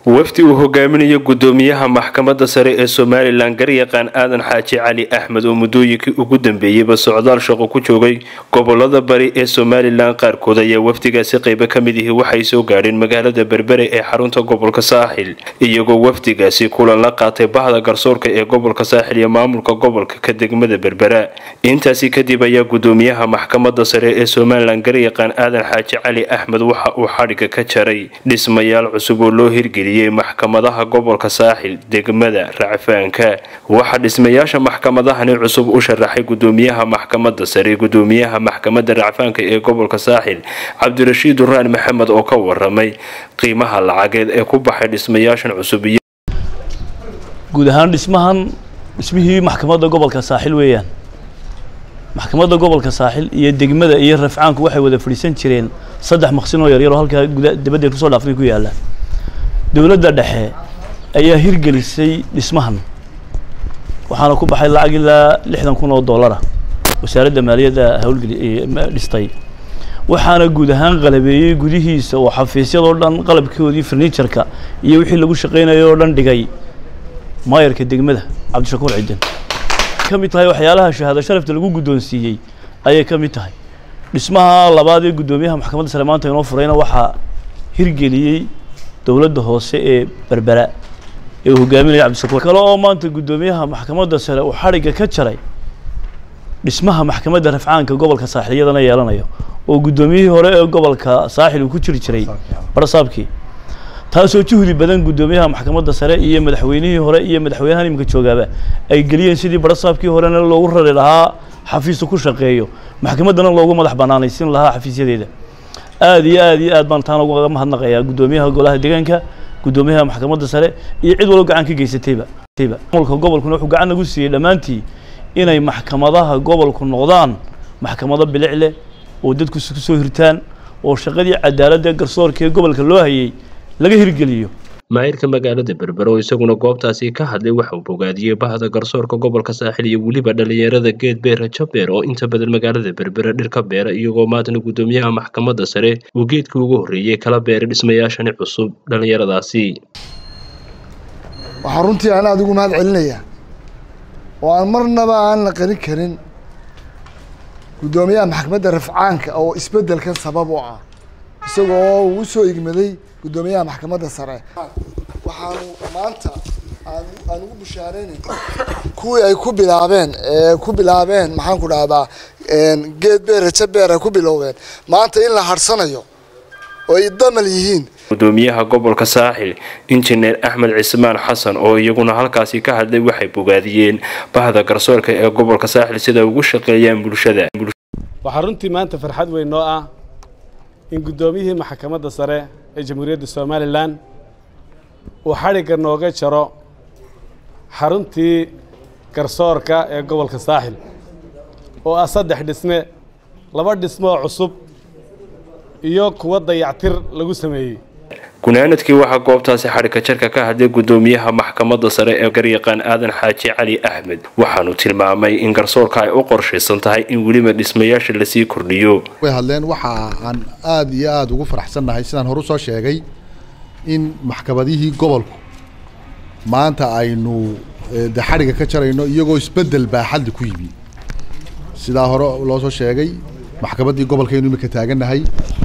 wafdi uu hogaaminayo gudoomiyaha maxkamadda sare ee somalilan garyaqaan aadan xaaji cali axmed oo muddooyinkii ugu dambeeyeyba socdaal shaqo ku joogay gobolada bari ee somalilan qaarkood ayaa wafdigaasi qaybo ka mid ihi waxay soo gaadheen magaalada berbere ee xarunta gobolka saaxil iyagoo wafdigaasi kulan la qaatay bahda garsoorka ee gobolka saaxil iyo maamulka gobolka ka degmada berbera intaasi kadib ayaa gudoomiyaha maxkamadda sare ee somalilan garyaqaan aadan xaaji cali axmed waxa uu xadhiga ka jaray dhismayaal cusub oo loo hirgeliyay maxkamadaha gobolka saaxil degmada racfaanka waxaa dhismayaasha maxkamadahani cusub u sharaxay gudoomiyaha maxkamadda sare gudoomiyaha maxkamadda racfaanka ee gobolka saaxil cabdirashiid duraan maxamed oo ka waramay qiimaha lacageed ee ku baxay dhismayaashan cusub guud ahaan dhismahan dhismihii maxkamadda gobolka saaxil weeyaan maxkamadda gobolka saaxil iyo degmada iyo rafcaanku waxay wada fadhiisan jireen saddex maqsin oo yaryar oo halkaa guda dabaddeed kusoo dhaafnay ku yaalla dowladda dhexe ayaa hirgelisay dhismahan waxaana ku baxay lacag ilaa lixdan kun oo dollara wasaaradda maaliyadda hawlgeli dhistay waxaana guud ahaan qalabeeyey gudihiisa oo xafiisyadoo dhan qalabkoodii farniijarka iyo wixii lagu shaqaynayay oo dhan dhigay maayarka degmada cabdishakuur cidin ka mid tahay waxyaalaha shahaado sharafta lagu guddoonsiiyey ayay ka mid tahay dhismaha labaad ee guddoomiyaha maxkamadda sare maanta inoo furayna waxaa hirgeliyey dowladda hoose ee berbera ee uu hogaaminaya cabdishakuur kale oo maanta guddoomiyaha maxkamadda sare uu xadhigga ka jaray dhismaha maxkamadda rafcaanka gobolka saaxil iyadana yeelanayo oo guddoomiyihii hore ee gobolka saaxil uu ku jiri jiray barsaabkii taasoo juhdi badan guddoomiyaha maxkamadda sare iyo madaxweynihii hore iyo madaxweynahan iminka joogaaba ay geliyeen sidii barsaabkii horena loogu rari lahaa xafiisu ku shaqeeyo maxkamaddana loogu madax banaanaysin lahaa xafiisyadeeda aada iyo aada iyo aad baan taan uga mahadnaqayaa guddoomiyaha golaha deegaanka guddoomiyaha maxkamadda sare iyo cid walba gacan ka geysatayba maamulka gobolkuna wuxuu gacan nagu siiyey dhammaantii inay maxkamadaha gobolku noqdaan maxkamado bilic leh oo dadku ku soo hirtaan oo shaqadii cadaaladda garsoorka ee gobolka loo hayay laga hirgeliyo maayirka magaalada berbera oo isaguna goobtaasi ka hadlay waxa uu bogaadiyey bahda garsoorka gobolka saaxil iyo weliba dhalinyarada geed beera jabeer oo inta badan magaalada berbera dhir ka beera iyagoo maantana guddoomiyaha maxkamadda sare uu geedkii ugu horreeyey kala beeray dhismayaashani cusub dhallinyaradaasi waxaa runtii aan aada ugu mahad celinayaa oo aan marnaba aan la qarin karin guddoomiyaha maxkamadda rafcaanka oo isbeddelkan sabab u ah isagoo uu usoo igmaday guddoomiyaha maxkamadda sare waxaanu maanta aan aan ugu bushaareynay kuwii ay ku bilaabeen ee ku bilaabeen maxaan ku dhahdaa geed beer raja beer ay ku bilowdeen maanta in la harsanayo oo ay damal yihiin gudoomiyaha gobolka saaxil injineer axmed cismaan xasan oo iyaguna halkaasi ka hadlay waxay bogaadiyeen bahda garsoorka ee gobolka saaxil sida ugu shaqeeyaan bulshada waxaa runtii maanta farxad weyn noo ah in guddoomiyihii maxkamadda sare ee jamhuuriyadda somalilan uu xadhigga nooga jaro xaruntii garsoorka ee gobolka saaxil oo ah saddex dhisme laba dhismoo cusub iyo kuwa dayactir lagu sameeyey gunaanadkii waxaa goobtaasi xadhigka jarka ka hadlay guddoomiyaha maxkamadda sare ee garyaqaan aadan xaaji cali axmed waxaanu tilmaamay in garsoorka ay u qorshaysan tahay in weliba dhismayaasha lasii kordhiyo way hadleen waxa aan aada iyo aada ugu faraxsannahay sidaan hore usoo sheegay in maxkamadihii gobolku maanta aynu de xadhigga ka jarayno iyagoo isbeddel baaxadli ku yimi sidaa hore loo soo sheegay maxkamaddii gobolkaynu imika taagannahay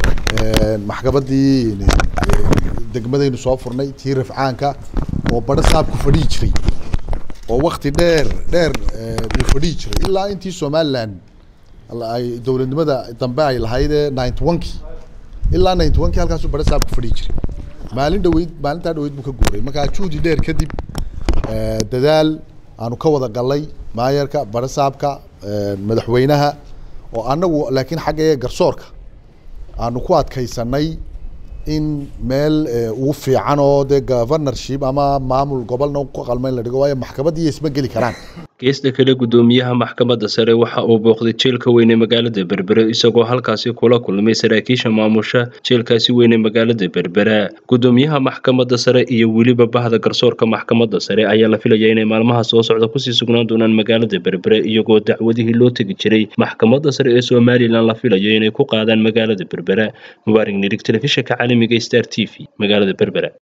maxkamaddii degmadaynu soo furnay tii rafcaanka oo badho saabku fadhihi jiray oo wakti dheer dheer uu fadhihi jiray ilaa intii somalilan ay dowladnimada dambe ay lahayd ee ninety one-kii ilaa ninety one-kii halkaasuu badho saabku fadhihi jiray maalin dhaweyd maalintaa dhaweyd buu ka guuray markaa juhdi dheer kadib dadaal aanu ka wada galnay maayarka badho saabka madaxweynaha oo annagu laakiin xagga garsoorka aanu ku adkaysanay in meel ugu fiican oo dee governorship ama maamul gobolna ku qalma in la dhigo waayo maxkamaddii isma geli karaan geesta kale guddoomiyaha maxkamadda sare waxa uu booqday jeelka weyne magaalada berbera isagoo halkaasi kula kulmay saraakiisha maamusha jeelkaasi weyne magaalada berbera guddoomiyaha maxkamadda sare iyo weliba bahda garsoorka maxkamadda sare ayaa la filaya inay maalmaha soo socda kusii sugnaan doonaan magaalada berbera iyagoo dacwadihii loo tegi jiray maxkamadda sare ee somalilan la filayo inay ku qaadaan magaalada berbera mubaarig nirig telefishinka caalamiga star t v magaalada berbera